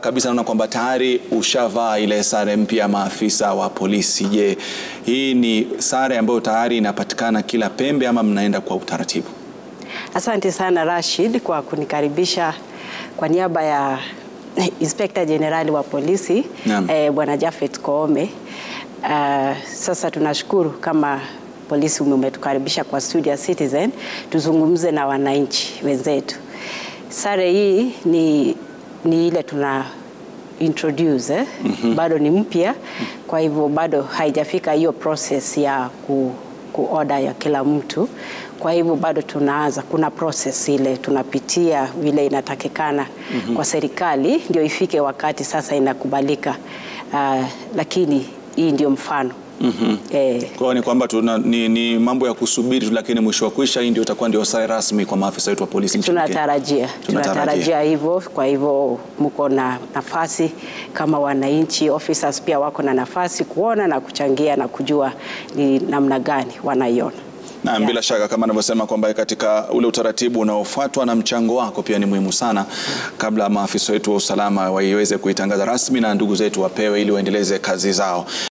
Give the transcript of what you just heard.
kabisa naona kwamba tayari ushavaa ile sare mpya ya maafisa wa polisi. Je, hii ni sare ambayo tayari inapatikana kila pembe ama mnaenda kwa utaratibu? Asante sana Rashid kwa kunikaribisha kwa niaba ya Inspector General wa polisi Naam. eh, Bwana Japhet Koome. Uh, sasa tunashukuru kama polisi umetukaribisha kwa studio ya Citizen tuzungumze na wananchi wenzetu. Sare hii ni, ni ile tuna introduce eh? Bado ni mpya, kwa hivyo bado haijafika hiyo process ya ku, ku order ya kila mtu. Kwa hivyo bado tunaanza, kuna process ile tunapitia vile inatakikana kwa serikali ndio ifike wakati sasa inakubalika. Uh, lakini hii ndio mfano eh, Kwa hiyo ni kwamba tuna, ni, ni mambo ya kusubiri tu, lakini mwisho wa kwisha hii ndio itakuwa ndio sare rasmi kwa maafisa wetu wa polisi nchini Kenya. tunatarajia Tunatarajia. tunatarajia hivyo. Kwa hivyo mko na nafasi kama wananchi, officers pia wako na nafasi kuona na kuchangia na kujua ni namna gani wanaiona. Na Yeah. bila shaka kama anavyosema kwamba katika ule utaratibu unaofuatwa na mchango wako pia ni muhimu sana, kabla maafisa wetu wa usalama waiweze kuitangaza rasmi na ndugu zetu wapewe ili waendeleze kazi zao.